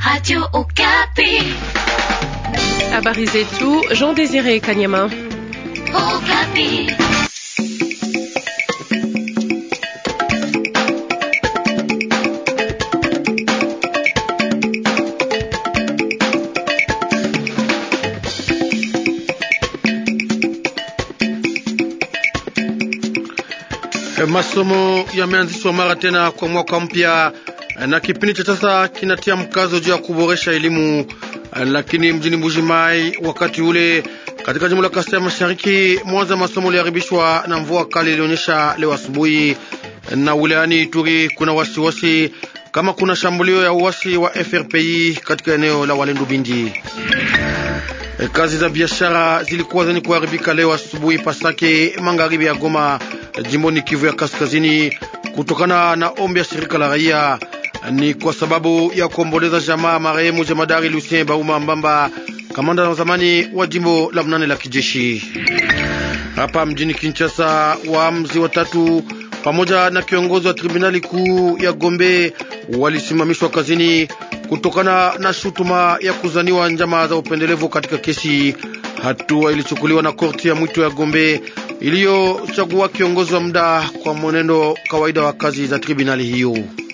Radio Okapi. Habari zetu Jean Désiré Kanyama. Okapi. Masomo yameanzishwa mara tena kwa mwaka mpya na kipindi cha sasa kinatia mkazo juu ya kuboresha elimu, lakini mjini Mbujimai wakati ule katika jimbo la Kasai ya Mashariki, mwanza masomo uliharibishwa na mvua kali ilionyesha leo asubuhi, na wilayani Ituri kuna wasiwasi kama kuna shambulio ya uasi wa FRPI katika eneo la Walendu Bindi. Kazi za biashara zilikuwa zenye kuharibika leo asubuhi Pasake, magharibi ya Goma, jimboni Kivu ya Kaskazini, kutokana na ombi ya shirika la raia. Ni kwa sababu ya kuomboleza jamaa marehemu jemadari Lucien Bauma Mbamba, kamanda wa zamani wa jimbo la mnane la kijeshi. Hapa mjini Kinshasa, waamuzi watatu pamoja na kiongozi wa tribunali kuu ya Gombe walisimamishwa kazini kutokana na shutuma ya kuzaniwa njama za upendelevu katika kesi. Hatua ilichukuliwa na korti ya mwito ya Gombe iliyochagua kiongozi wa muda kwa mwenendo kawaida wa kazi za tribunali hiyo.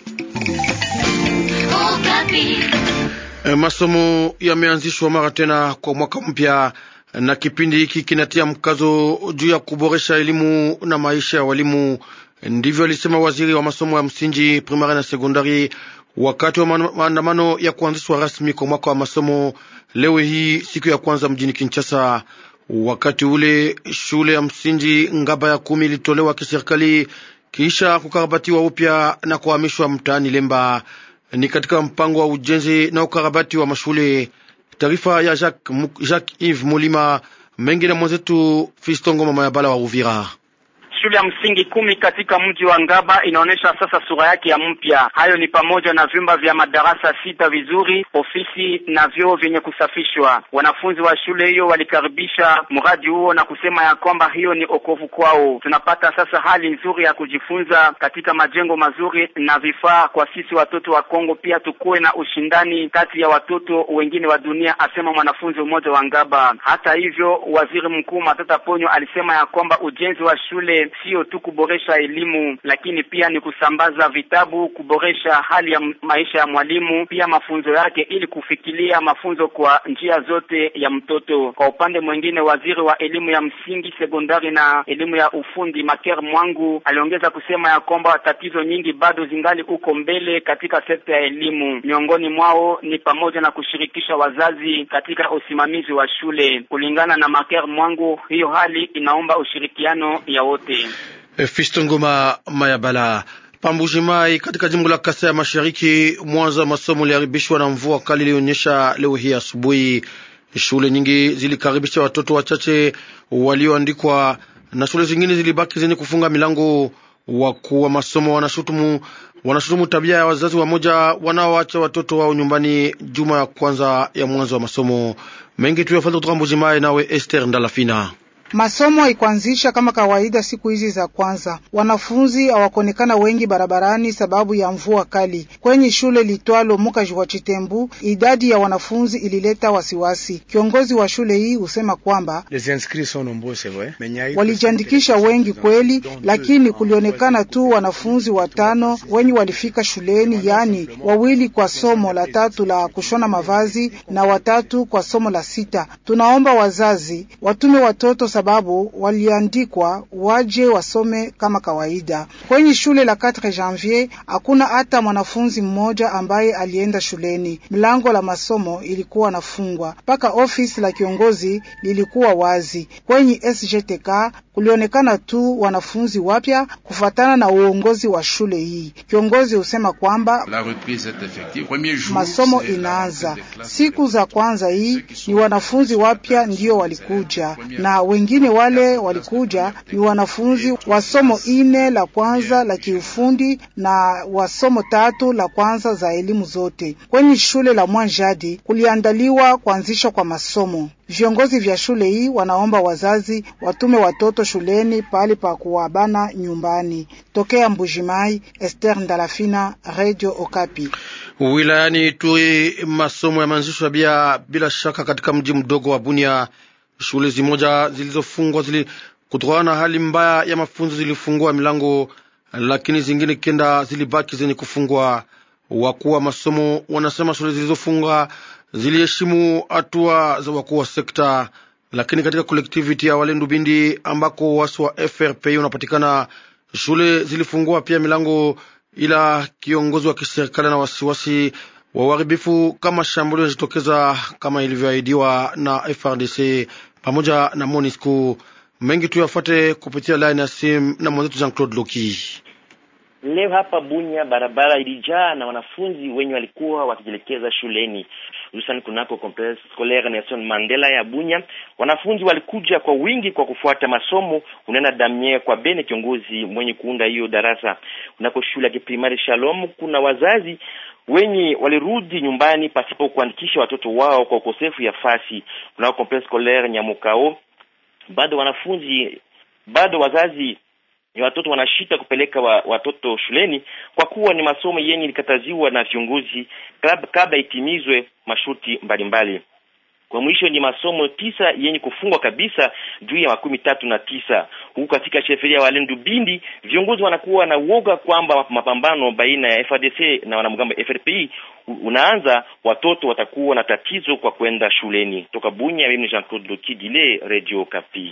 E, masomo yameanzishwa mara tena kwa mwaka mpya, na kipindi hiki kinatia mkazo juu ya kuboresha elimu na maisha ya walimu. Ndivyo alisema waziri wa masomo ya msingi, primari na sekondari wakati wa maandamano ya kuanzishwa rasmi kwa mwaka wa masomo leo hii siku ya kwanza mjini Kinshasa. Wakati ule shule ya msingi Ngaba ya kumi ilitolewa kiserikali kisha kukarabatiwa upya na kuhamishwa mtaani Lemba, ni katika mpango wa ujenzi na ukarabati wa mashule. Taarifa ya Jacques, Jacques Yves Mulima mengi na mwenzetu Fistongo mama ya bala wa Uvira. Shule ya msingi kumi katika mji wa Ngaba inaonyesha sasa sura yake ya mpya. Hayo ni pamoja na vyumba vya madarasa sita vizuri, ofisi na vyoo vyenye kusafishwa. Wanafunzi wa shule hiyo walikaribisha mradi huo na kusema ya kwamba hiyo ni okovu kwao. Tunapata sasa hali nzuri ya kujifunza katika majengo mazuri na vifaa kwa sisi watoto wa Kongo, pia tukuwe na ushindani kati ya watoto wengine wa dunia, asema mwanafunzi mmoja wa Ngaba. Hata hivyo, waziri mkuu Matata Ponyo alisema ya kwamba ujenzi wa shule sio tu kuboresha elimu lakini pia ni kusambaza vitabu, kuboresha hali ya maisha ya mwalimu, pia mafunzo yake, ili kufikiria mafunzo kwa njia zote ya mtoto. Kwa upande mwingine, waziri wa elimu ya msingi, sekondari na elimu ya ufundi Maker Mwangu aliongeza kusema ya kwamba tatizo nyingi bado zingali uko mbele katika sekta ya elimu. Miongoni mwao ni pamoja na kushirikisha wazazi katika usimamizi wa shule. Kulingana na Maker Mwangu, hiyo hali inaomba ushirikiano ya wote. Fisto Ngoma Mayabala Pambujimai katika jimbo la Kasai ya Mashariki, mwanzo wa masomo uliharibishwa na mvua kali ilionyesha leo hii asubuhi. Shule nyingi zilikaribisha watoto wachache walioandikwa na shule zingine zilibaki zenye kufunga milango. Wakuu wa masomo wanashutumu wanashutumu tabia ya wazazi wamoja wanaoacha watoto wao nyumbani juma ya kwanza ya mwanzo wa masomo mengi tu yafata kutoka Mbujimai. Nawe Esther Ndalafina. Masomo haikuanzisha kama kawaida siku hizi za kwanza. Wanafunzi hawakuonekana wengi barabarani sababu ya mvua kali. Kwenye shule litwalo Mukaji wa Chitembu, idadi ya wanafunzi ilileta wasiwasi. Kiongozi wa shule hii husema kwamba walijiandikisha wengi kweli, lakini kulionekana tu wanafunzi watano wenye walifika shuleni, yaani wawili kwa somo la tatu la kushona mavazi na watatu kwa somo la sita. Tunaomba wazazi watume watoto sababu waliandikwa waje wasome kama kawaida. Kwenye shule la 4 Janvier hakuna hata mwanafunzi mmoja ambaye alienda shuleni. Mlango la masomo ilikuwa nafungwa, mpaka ofisi la kiongozi lilikuwa wazi. Kwenye SGTK kulionekana tu wanafunzi wapya kufatana na uongozi wa shule hii. Kiongozi husema kwamba masomo inaanza siku za kwanza, hii ni wanafunzi wapya ndio walikuja na wengine wale walikuja ni wanafunzi wa somo ine la kwanza la kiufundi na wa somo tatu la kwanza za elimu zote. Kwenye shule la Mwanjadi kuliandaliwa kuanzishwa kwa masomo. Viongozi vya shule hii wanaomba wazazi watume watoto shuleni pahali pa kuwabana nyumbani. Tokea Mbujimai, Esther Ndalafina, Radio Okapi. Wilayani Ituri, masomo yameanzishwa bia bila shaka katika mji mdogo wa Bunia. Shule zimoja zilizofungwa zili kutokana na hali mbaya ya mafunzo zilifungua milango, lakini zingine kenda zilibaki zenye kufungwa. Wakuu wa masomo wanasema shule zilizofungwa ziliheshimu hatua za wakuu wa sekta, lakini katika kolektiviti ya Walendu Bindi ambako wasi wa FRPI unapatikana, shule zilifungua pia milango, ila kiongozi wa kiserikali na wasiwasi wa uharibifu kama shambulio linajitokeza kama ilivyoahidiwa na FRDC pamoja na MONUSCO. Mengi tuyafuate kupitia line ya simu na mwenzetu Jean Claude Loki. Leo hapa Bunya barabara ilijaa na wanafunzi wenye walikuwa wakijielekeza shuleni, hususan kunako complexe scolaire Nelson Mandela ya Bunya. Wanafunzi walikuja kwa wingi kwa kufuata masomo, unena Damien kwa Bene, kiongozi mwenye kuunda hiyo darasa. Kunako shule ya kiprimari Shalom, kuna wazazi wenye walirudi nyumbani pasipo kuandikisha watoto wao kwa ukosefu ya fasi. Kunako complexe scolaire Nyamukao, bado wanafunzi bado wazazi ni watoto wanashita kupeleka wa, watoto shuleni kwa kuwa ni masomo yenye ilikataziwa na viongozi kabla itimizwe masharti mbalimbali. Kwa mwisho ni masomo tisa yenye kufungwa kabisa juu ya makumi tatu na tisa huku katika sheferia Walendu Bindi, viongozi wanakuwa na uoga kwamba mapambano baina ya FARDC na wanamgambo FRPI unaanza, watoto watakuwa na tatizo kwa kwenda shuleni. Toka Bunya, mimi Jean Claude Lokidile, Radio Kapi.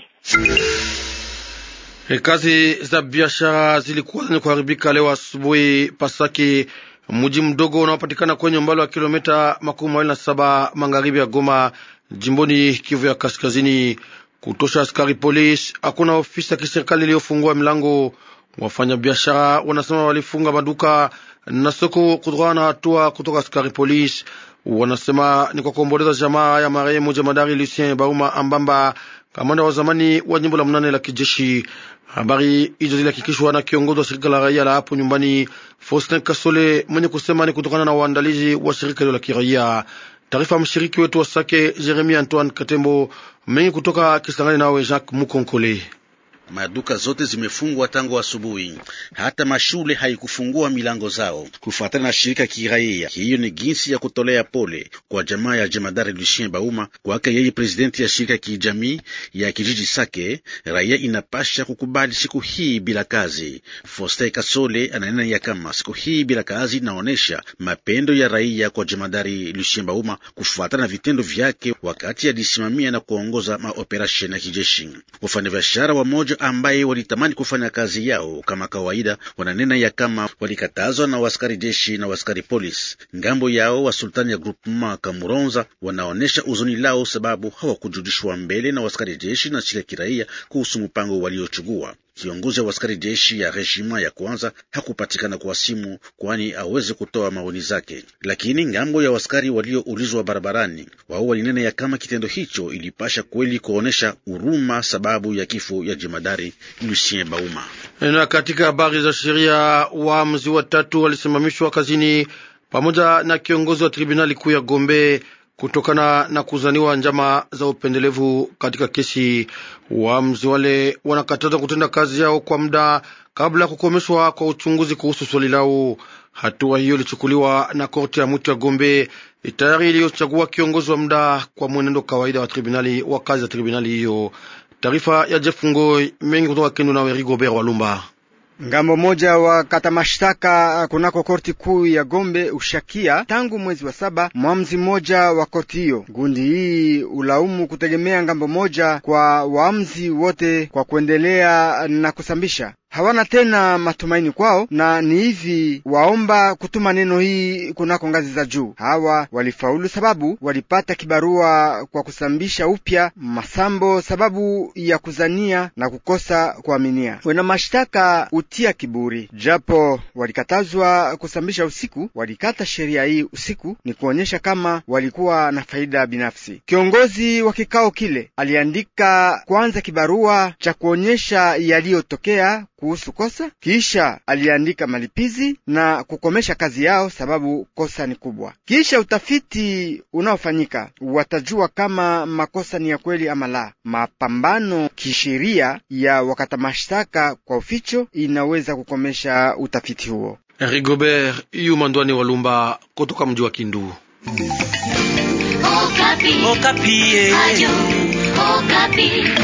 E, kazi za biashara zilikuwa zenye kuharibika leo asubuhi Pasaki, mji mdogo unaopatikana kwenye umbali wa kilomita makumi mawili na saba magharibi ya Goma, jimboni Kivu ya Kaskazini. Kutosha askari polisi, hakuna ofisi ya kiserikali iliyofungua milango. Wafanyabiashara wanasema walifunga maduka na soko kutokana na hatua kutoka askari polisi. Wanasema ni kwa kuomboleza jamaa ya marehemu jemadari Lucien Bauma Ambamba, kamanda wa zamani wa jimbo la mnane la kijeshi. Habari hizo zilihakikishwa na kiongozi wa shirika la raia la hapo nyumbani Faustin Kasole, mwenye kusema ni kutokana na uandalizi wa shirika hilo la kiraia. Taarifa ya mshiriki wetu wa Sake Jeremia Antoine Katembo, mengi kutoka Kisangani, nawe Jacques Mukonkole. Maduka zote zimefungwa tangu asubuhi, hata mashule haikufungua milango zao kufuatana na shirika kiraia. Hiyo ni jinsi ya kutolea pole kwa jamaa ya jemadari Lucien Bauma. Kwake yeye, presidenti ya shirika kijamii ya kijiji Sake, raia inapasha kukubali siku hii bila kazi. Foster Kasole ananena ya kama siku hii bila kazi inaonyesha mapendo ya raia kwa jemadari Lucien Bauma kufuatana na vitendo vyake wakati alisimamia na kuongoza maoperasheni ya kijeshi. Wafanyabiashara wamoja ambaye walitamani kufanya kazi yao kama kawaida wananena ya kama walikatazwa na waskari jeshi na waskari polisi. Ngambo yao wa sultani ya groupement Kamuronza wanaonesha uzuni lao sababu hawakujulishwa mbele na waskari jeshi na shirika kiraia kuhusu mpango waliochugua. Kiongozi wa askari jeshi ya rejima ya kwanza hakupatikana kwa simu, kwani aweze kutoa maoni zake. Lakini ngambo ya waskari walioulizwa barabarani, wao walinena ya kama kitendo hicho ilipasha kweli kuonesha huruma sababu ya kifo ya jemadari Lucien Bauma. Na katika habari za sheria, waamuzi watatu walisimamishwa kazini pamoja na kiongozi wa tribunali kuu ya Gombe kutokana na kuzaniwa njama za upendelevu katika kesi. Waamuzi wale wanakatazwa kutenda kazi yao kwa muda kabla ya kukomeshwa kwa uchunguzi kuhusu swali lao. Hatua hiyo ilichukuliwa na korti ya mwito ya Gombe tayari iliyochagua kiongozi wa muda kwa mwenendo kawaida wa tribunali wa kazi za tribunali hiyo. Taarifa ya Jeff Ngoi mengi kutoka Kindu na Weri Gobert Walumba. Ngambo moja wa kata mashtaka kunako korti kuu ya Gombe ushakia tangu mwezi wa saba mwamzi mmoja wa korti hiyo. Gundi hii ulaumu kutegemea ngambo moja kwa waamzi wote kwa kuendelea na kusambisha hawana tena matumaini kwao, na ni hivi waomba kutuma neno hii kunako ngazi za juu. Hawa walifaulu sababu walipata kibarua kwa kusambisha upya masambo sababu ya kuzania na kukosa kuaminia. Wena mashtaka utia kiburi, japo walikatazwa kusambisha usiku, walikata sheria hii usiku, ni kuonyesha kama walikuwa na faida binafsi. Kiongozi wa kikao kile aliandika kwanza kibarua cha kuonyesha yaliyotokea kuhusu kosa, kisha aliandika malipizi na kukomesha kazi yao sababu kosa ni kubwa. Kisha utafiti unaofanyika watajua kama makosa ni ya kweli ama la. Mapambano kisheria ya wakata mashtaka kwa uficho inaweza kukomesha utafiti huo. Rigobert Yumandwani Walumba kutoka mji wa Kindu. Okapi. Okapi. Radio Okapi.